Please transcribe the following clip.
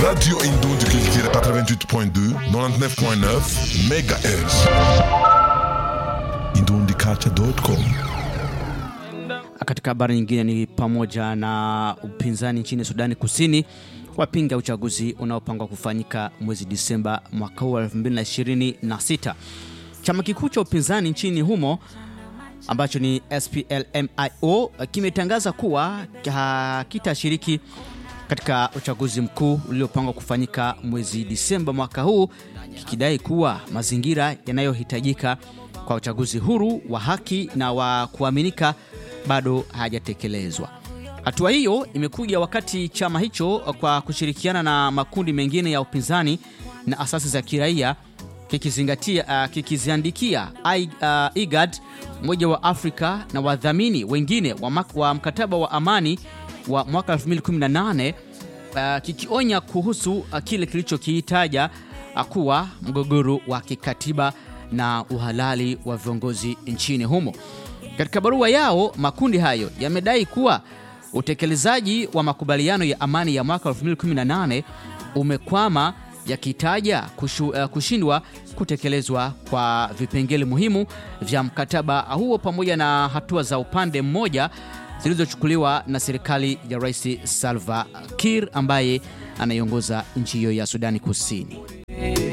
Radio Indon du Culture 88.2, 99.9 MHz. indondiculture.com Katika habari nyingine ni pamoja na upinzani nchini Sudani Kusini wapinga uchaguzi unaopangwa kufanyika mwezi Disemba mwaka huu wa 2026. Chama kikuu cha upinzani nchini humo ambacho ni SPLMIO kimetangaza kuwa hakitashiriki katika uchaguzi mkuu uliopangwa kufanyika mwezi Disemba mwaka huu, kikidai kuwa mazingira yanayohitajika kwa uchaguzi huru wa haki na wa kuaminika bado hayajatekelezwa. Hatua hiyo imekuja wakati chama hicho kwa kushirikiana na makundi mengine ya upinzani na asasi za kiraia kikizingatia uh, kikiziandikia I- uh, IGAD, Umoja wa Afrika na wadhamini wengine wa, mak- wa mkataba wa amani wa mwaka 2018 uh, kikionya kuhusu uh, kile kilichokihitaja uh, kuwa mgogoro wa kikatiba na uhalali wa viongozi nchini humo. Katika barua yao, makundi hayo yamedai kuwa utekelezaji wa makubaliano ya amani ya mwaka 2018 umekwama yakitaja kushu, uh, kushindwa kutekelezwa kwa vipengele muhimu vya mkataba huo pamoja na hatua za upande mmoja zilizochukuliwa na serikali ya Rais Salva Kiir ambaye anaiongoza nchi hiyo ya Sudani Kusini.